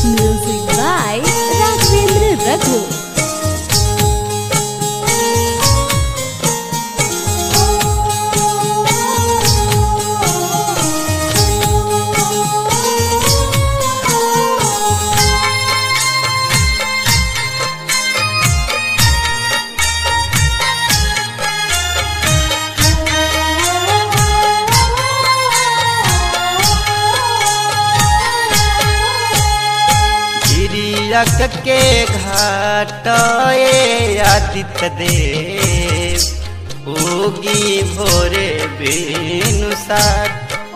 Music by Raghavendra Raghu. Giriyak के घाट आदित्य देव उगी भोरे बेनुसार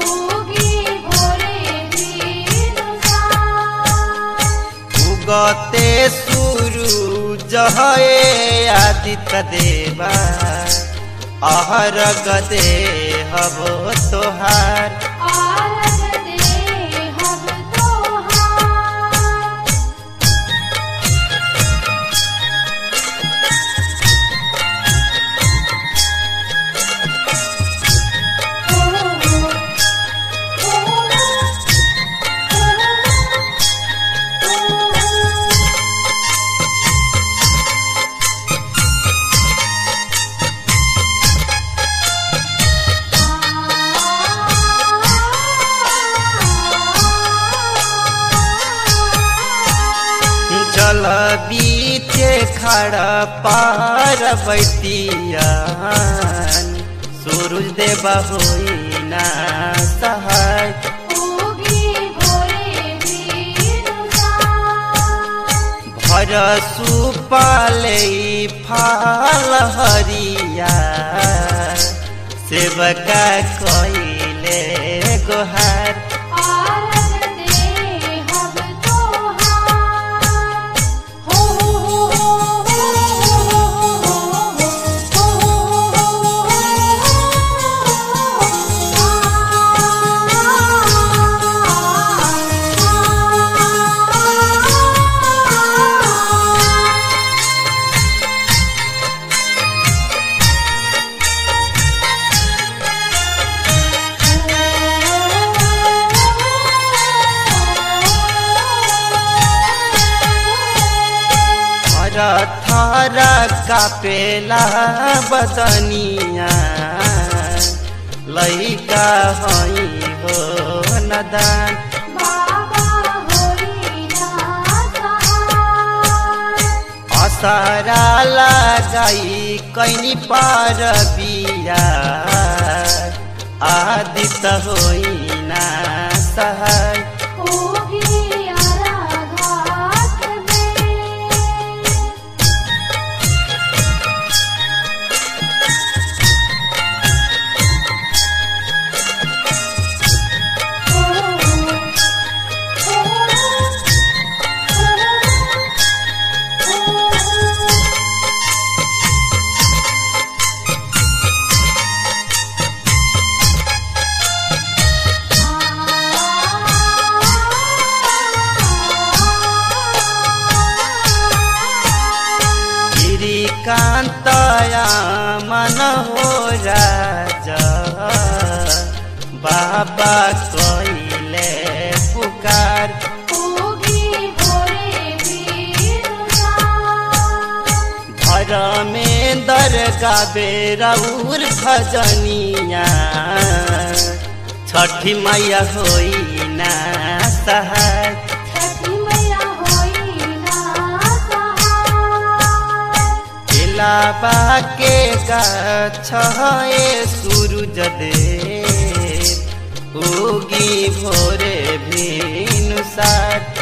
उगते सूरज है आदित्य देवा अहर गदे हबो तोहार जल बीचे खड़ा पार बैतियान सूरज देव होई ना सहाय भर सुपाले फाल हरिया सेवका कइले गोहार थारा कापेला बदनिया लैका हई हो नदान असारा लगाई कैनी पार बिया आदित होई ना सहाय कांतया मन हो राजा बाबा कइले पुकार धर्मेंद्र गाबे रउर भजनिया छठी मैया होई ना सहाय लाबा के गाछ सूरज दे उगी भोरे भिनुसार